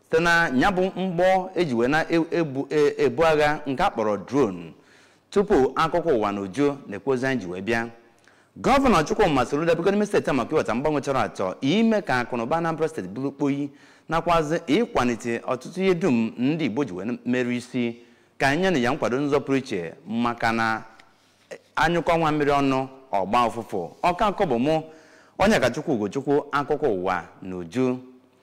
site na ya bụ mgbọ eji wee na-ebu agha nke a kpọrọ drone tupu akụkọ ụwa na uju na-ekwozi anyị ji wee bịa gọvanọ chukwuma soludo biko n'ime steeti a maka iweta mgbanwe chọrọ achọ ime ka akụnụba anambra steeti bụrụ kpoyi nakwazi ịkwalite ọtụtụ ihe dum ndị igbo ji wee merụ isi ka nye na ya nkwado nzọ pụrụ iche maka na anyụkọ nwa mmiri ọnụ ọgba ụfụfụ ọka akọ bụ mụ onye ka chukwu ugochukwu akụkọ ụwa na uju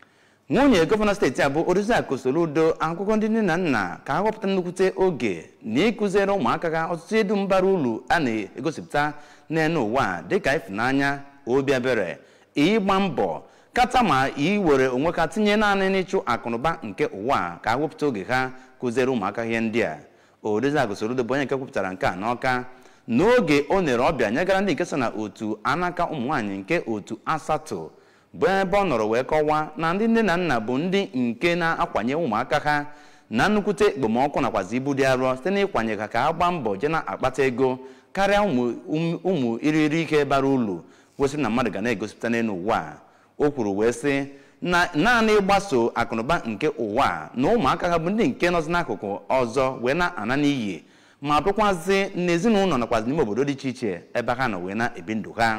nwunye gọvanọ steeti a bụ oriakụ soludo akụkọ ndị nne na nna ka a ghọpụta nnukwute oge na ịkụziere ụmụaka ha ọtụtụ edu mbara ulu a na-egosipụta n'elu ụwa dịka ịfụnanya obi ebere ịgba mbọ kata ma iwere onwe ka tinye naanị n'ịchụ akụnụba nke ụwa ka a wepụta oge ha kụziere ụmụaka ihe ndị a oriakụ soludo bụ onye nke kwupụtara nke a n'ọka n'oge o nere ọbịa nyegara ndị nke so na otu anaka ụmụ nwaanyị nke otu asatọ bụ ebe ọ nọrọ wee kọwaa na ndị nne na nna bụ ndị nke na-akwanye ụmụaka ha na nnukwute ekpomọkụ nakwazi ibu dị arọ site n'ịkwanye ha ka ha gbaa mbọ je na-akpata ego karịa ụmụ iriri ike bara ulu kwesịrị na mmadụ ga na-egosipụta n'elu ụwa o kwuru wee sị na naanị ịgbaso akụnụba nke ụwa na ụmụaka ha bụ ndị nke nọzi n'akụkụ ọzọ wee na-ana n'iyi ma bụkwazị n'ezinụlọ nakwazi n'ime obodo dị iche iche ebe ha nọ wee na-ebi ndụ ha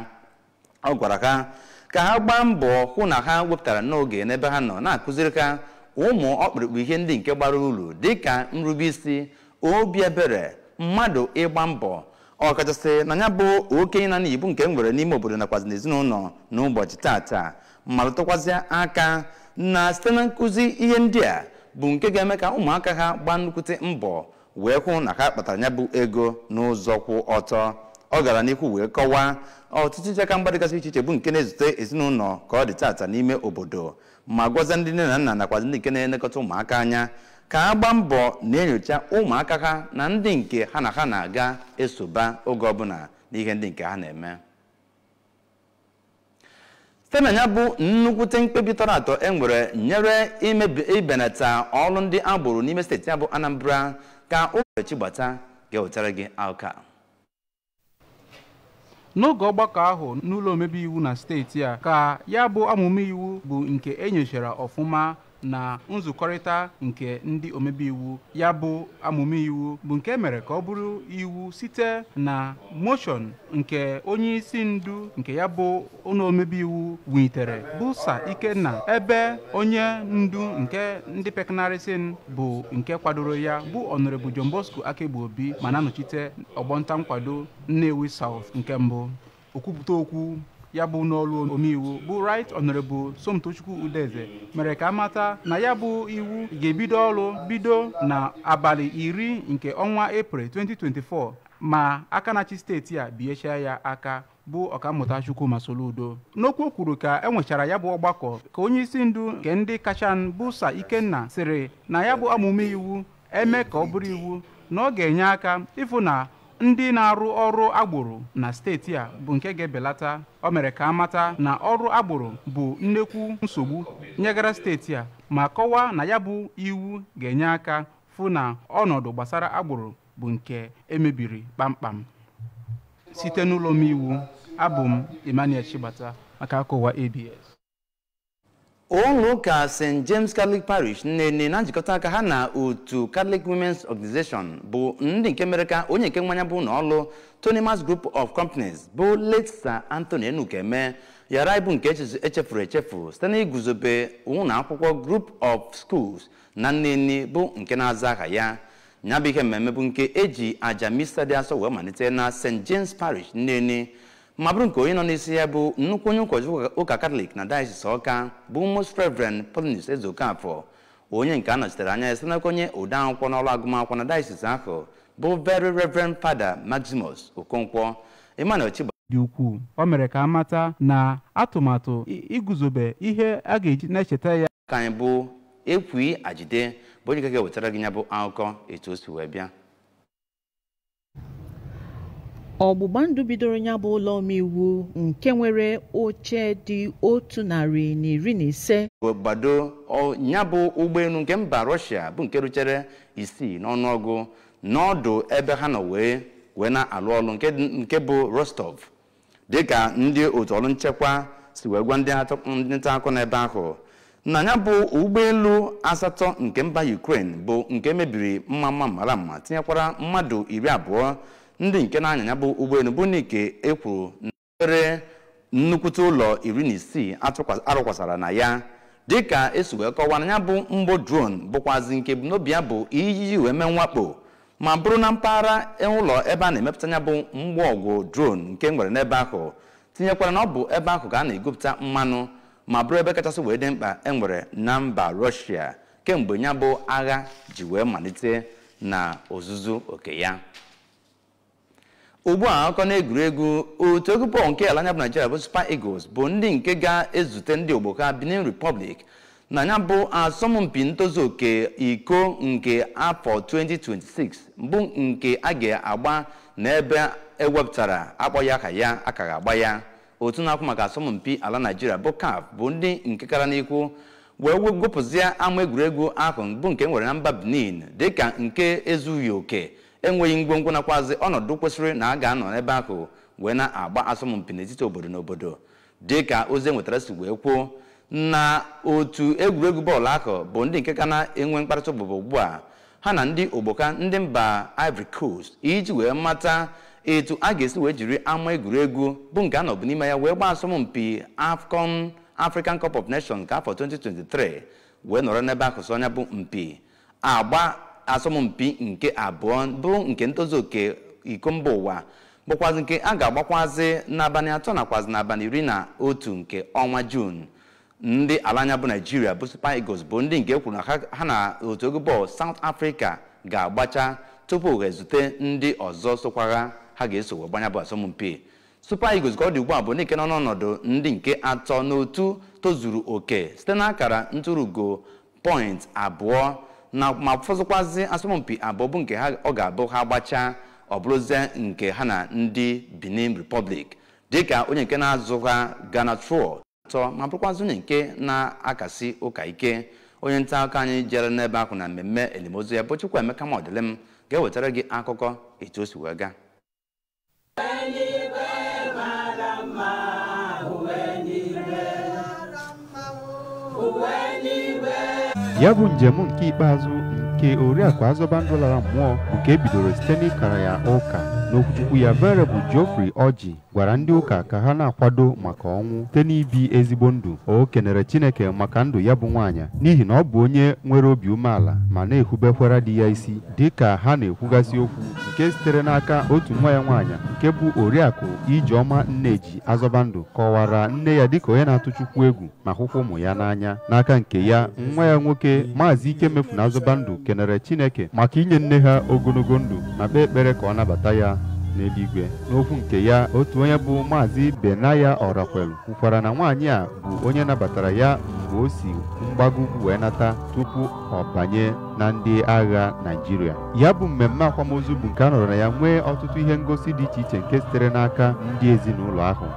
ọ gwara ha ka ha gbaa mbọ hụ na ha wepụtara n'oge n'ebe ha nọ na-akụziri ha ụmụ ọkpụrụkpụ ihe ndị nke gbara uru dịka nrube isi obi ebere mmadụ ịgba mbọ ọkachasị na ya bụ okenye na n'ibu nke m nwere n'ime obodo nakwazi n'ezinụlọ n'ụbọchị tata malụtụkwazị aka na site na nkụzi ihe ndị a bụ nke ga-eme ka ụmụaka ha gbaa nnukwute mbọ wee hụ na ha kpatara ya bụ ego n'ụzọ kwụ ọtọ ọ gara n'ihu wee kọwaa ọtụtụ ncheka mgba dịgasị iche iche bụ nke na-ezute ezinụlọ ka ọ dị tata n'ime obodo ma gwazie ndị nne na nna nakwazi ndị nke na-elekọta ụmụaka anya ka ha gbaa mbọ na-enyocha ụmụaka ha na ndị nke ha na ha na-aga esoba oge ọbụla n'ihe ndị nke ha na-eme site na ya bụ nnukwute mkpebi tọrọ atọ e nwere nyere ibenata ọrụ ndị agboro n'ime steeti ya bụ anambra ka ụbọchị gbata ga-ewetara gị aka n'oge ọgbakọ ahụ n'ụlọ omebe iwu na steeti a ka ya bụ amụma iwu bụ nke enyochara ọfụma na nzukọrịta nke ndị omebe iwu ya bụ amụma iwu bụ nke mere ka ọ bụrụ iwu site na moshọn nke onye isi ndu nke ya bụ ụlọ omebe iwu wunitere bụ sa ikenna ebe onye ndu nke ndị peknarịsịn bụ nke kwadoro ya bụ ọnọrebụ John Bosco Akegbu Obi ma na-anọchite ọgbọnta nkwado Nnewi South nke mbụ okwupụta okwu ya bụ n'ọrụ omeiwu bụ right honorable somtochukwu udeze mere ka amata na ya bụ iwu ga-ebido ọrụ bido na abalị iri nke ọnwa april 2024 ma aka na-achị steeti a biechaa ya aka bụ ọkammụta chukwuma soludo n'okwu o kwuru ka e nwechara ya bụ ọgbakọ ka onye isi ndu nke ndị kachan bụ sa ikenna sịrị na ya bụ amụme iwu eme ka ọ bụrụ iwu na ọ ga-enye aka ịfụ na ndị na-arụ ọrụ agboro na steeti a bụ nke ga-ebelata o mere ka amata na ọrụ agboro bụ nnekwu nsogbu nyegara steeti a ma kọwaa na ya bụ iwu ga-enye aka fụ na ọnọdụ gbasara agboro bụ nke emebiri kpamkpam site n'ụlọ omeiwu abụ m Emmanuel Chibata maka akụwa ABS ụlọ ụka st james catholic parish nnenne na njikọta aka ha na otu catholic women's organization bụ ndị nke mere ka onye nke mmanya bụ n'ọlụ tonimas group of companies bụ late sir anthony enukeme yara ibu nke echefuru echefu site na iguzobe ụlọ akwụkwọ group of schools na nnenne bụ nke na-aza aha ya ya bụ ihe mmemme bụ nke eji aja mista dị asọ wee malite na st james parish nnenne ma bụrụ nke onye nọ n'isi ya bụ nnukwu onye ụkọchukwu ụka katọlik na diocese ọka bụ most reverend polinus ezokafọ onye nke a nọchitere anya ya site n'aka onye ode akwụkwọ n'ọrụ agụmakwụkwọ na diocese ahụ bụ very reverend fada maximus okonkwo emmanuel chiba dị ukwuu o mere ka amata na atụmatụ iguzobe ihe a ga-eji na-echeta ya ka anyị bụ ekwi ajide bụ onye nke ga-ewetara gị ya bụ akụkọ etu o si wee bịa ọgbụgba ndụ bidoro ya bụ ụlọ omeiwu nke nwere oche dị otu narị na iri na ise gbado ya bụ ụgbọelu nke mba rọshia bụ nke ruchere isii n'ọnụọgụ n'ọdụ ebe ha nọ wee wee na-alụ ọrụ nke bụ rostov dịka ndị otu ọrụ nchekwa si wee gwa ndị nta akụkọ n'ebe ahụ na ya bụ ụgbọelu asatọ nke mba Ukraine bụ nke mebiri mma mma mara mma tinyekwara mmadụ iri abụọ ndị nke na-anya ya bụ ụgbọelu bụ n'ike ekwuru nwere nnukwute ụlọ iri na isii arụkwasara na ya dịka esi wee kọwaa na ya bụ mgbọ drone bụkwazi nke ebumnobi ya bụ iji wee mee mwakpo ma bụrụ na mpaghara ụlọ ebe a na-emepụta ya bụ mgbọ ọgwụ drone nke nwere n'ebe ahụ tinyekwara na ọ bụ ebe ahụ ka a na-egopụta mmanụ ma bụrụ ebe kachasị wee dị mkpa e nwere na mba Russia kemgbe ya bụ agha ji wee malite na ozuzu oke ya ugbu a akụkọ na-egwuregwu otu egwu bọọlụ nke ala anya bụ Nigeria bụ Super Eagles bụ ndị nke ga-ezute ndị ogbo ha Benin Republic na ya bụ asọmpi ntozu oke iko nke afọ 2026 bụ nke a ga-agba n'ebe ewepụtara akpọghị aka ya aka ga-agba ya otu na-akwụ maka asọmpi ala Nigeria bụ CAF bụ ndị nke kara n'ihu wee wepụzie ama egwuregwu ahụ bụ nke nwere na mba Benin dịka nke ezughị oke enweghị ngwongwo nakwazi ọnọdụ kwesịrị na a ga-anọ n'ebe ahụ wee na-agba asọmpi n'etiti obodo na obodo dịka ozi enwetara si wee kwuo na otu egwuregwu bọọlụ ahụ bụ ndị nke ka na-enwe mkparịta ụbụbụ ugbu a ha na ndị ogboka ndị mba Ivory Coast iji wee mata etu a ga-esi wee jiri ama egwuregwu bụ nke a nọbụ n'ime ya wee gbaa asọmpi AFCON African Cup of Nations nke afọ 2023 wee nọrọ n'ebe ahụ so anya bụ mpi agba asọmpi nke abụọ bụ nke ntozu oke iko mba ụwa bụkwazi nke a ga-agbakwazi n'abalị atọ nakwazi n'abalị iri na otu nke ọnwa Jun ndị ala anya bụ Nigeria bụ Super Eagles bụ ndị nke kwuru na ha na otu egwu bọọlụ South Africa ga-agbacha tupu ha ezute ndị ọzọ sokwara ha ga-eso wee gbanya bụ asọmpi Super Eagles ka ọ dị ugbu a bụ n'ike nọ n'ọnọdụ ndị nke atọ n'otu tozuru oke site n'akara ntụrụugo point abụọ na ma fọzụkwazi asọmpi abụọ bụ nke ha ọ ga-abụ ha gbachaa ọ bụrụzie nke ha na ndị Benin Republic dịka onye nke na-azụ ha Ghana Troy atọ ma bụrụkwazi onye nke na-akasi ụka ike onye nta akụkọ anyị jere n'ebe ahụ na mmemme elimozu ya bụ Chukwuemeka Modilim ga-ewetara gị akụkọ etu o si wee gaa ya bụ njem nke ikpeazụ nke oriakụ azọbandụ lara mmụọ bụ nke ebidoro site n'ịkara ya ụka n'okwuchukwu ya verebụ Geoffrey Orji gwara ndị ụka ka ha na-akwado maka ọnwụ site n'ibi ezigbo ndụ o kenere Chineke maka ndụ ya bụ nwaanyị n'ihi na ọ bụ onye nwere obi umeala ma na-ehubekwara di ya isi dị ka ha na-ekwugasị okwu nke sitere n'aka otu nwa ya nwaanyị nke bụ oriakụ Ijeọma Nneji Azọbandụ kọwara nne ya dịka onye na-atụ Chukwu egwu ma hụkwa ụmụ ya n'anya n'aka nke ya nwa ya nwoke maazị Ikemefuna Azọbandụ kenere Chineke maka inye nne ha ogologo ndụ ma kpee ekpere ka ọ nabata ya n'eluigwe n'okwu nke ya otu onye bụ maazị Benaya Orakwelu kwukwara na nwaanyị a bụ onye nabatara ya mgbe o si mgbago ugwu wee nata tupu ọ banye na ndị agha Naịjirịa ya bụ mmemme akwamozu bụ nke a nọrọ na ya nwee ọtụtụ ihe ngosi dị iche iche nke sitere n'aka ndị ezinụlọ ahụ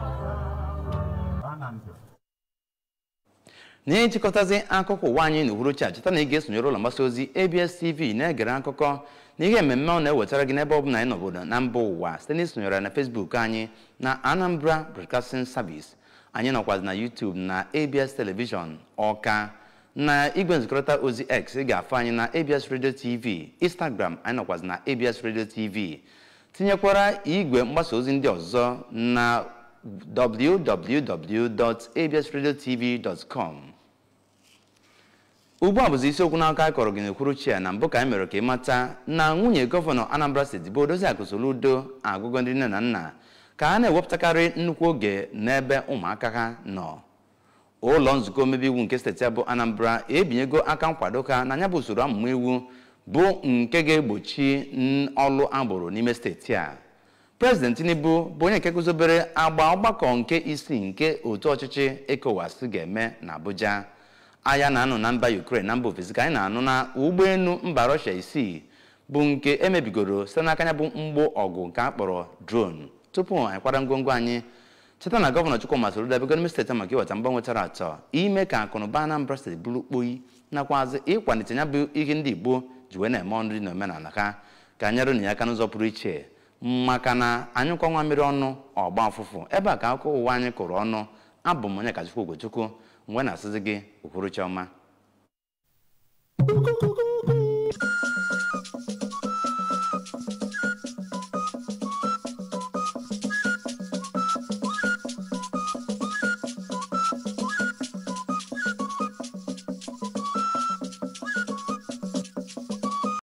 n'ịchịkọtazi akụkọ ụwa anyị n'uhuruchi a cheta na ị ga-esonyere ụlọ mgbasa ozi ABS TV na-egere akụkọ na ihe mmemme ọ na-ewetara gị n'ebe ọ bụla anyị nọbodo na mba ụwa site n'isonyere na Facebook anyị na Anambra Broadcasting Service anyị nọkwazi na YouTube na ABS Television Ọka na igwe nzikọrịta ozi X ị ga-afụ anyị na ABS Radio TV Instagram anyị nọkwazi na ABS Radio TV tinyekwara igwe mgbasa ozi ndị ọzọ na www.absradiotv.com ugbu a bụzi isiokwu n'aka anyị kọrọ gị n'ekwuru chia na mbụ ka anyị mere ka ị mata na nwunye gọvanọ Anambra steeti bụ Odoziakụ Soludo agụgọ ndị nne na nna ka a na-ewepụtakarị nnukwu oge n'ebe ụmụaka ha nọ ụlọ nzukọ omebe iwu nke steeti a bụ Anambra ebinyego aka nkwado ka na anya bụ usoro ọmụmụ iwu bụ nke ga-egbochi ọlụ agboro n'ime steeti a prezident Tinubu bụ onye nke guzobere agba ọgbakọ nke isii nke otu ọchịchị ECOWAS ga-eme na Abuja agha na-anụ na mba Ukraine na mba ofesi ka anyị na-anụ na ụgbọelu mba Russia isii bụ nke emebigoro site n'aka ya bụ mgbọ ọgụ nke a kpọrọ drone tupu anyị kwara ngwongwo anyị cheta na gọvanọ Chukwuma Soludo abịago n'ime steeti maka iweta mgbanwe tara atọ ime ka akụnụba Anambra steeti bụrụ kpoyi nakwazi ịkwalite ya bụ ihe ndị Igbo ji wee na-eme nri na omenala ha ka nyere na ya aka n'ụzọ pụrụ iche maka na anyụkọ nwa mmiri ọnụ ọgba ọfụfụ ebe a ka akụkọ ụwa anyị kụrụ ọnụ abụ m onye kachukwu Ugochukwu mgbe na-asịzi gị uhuruchi ọma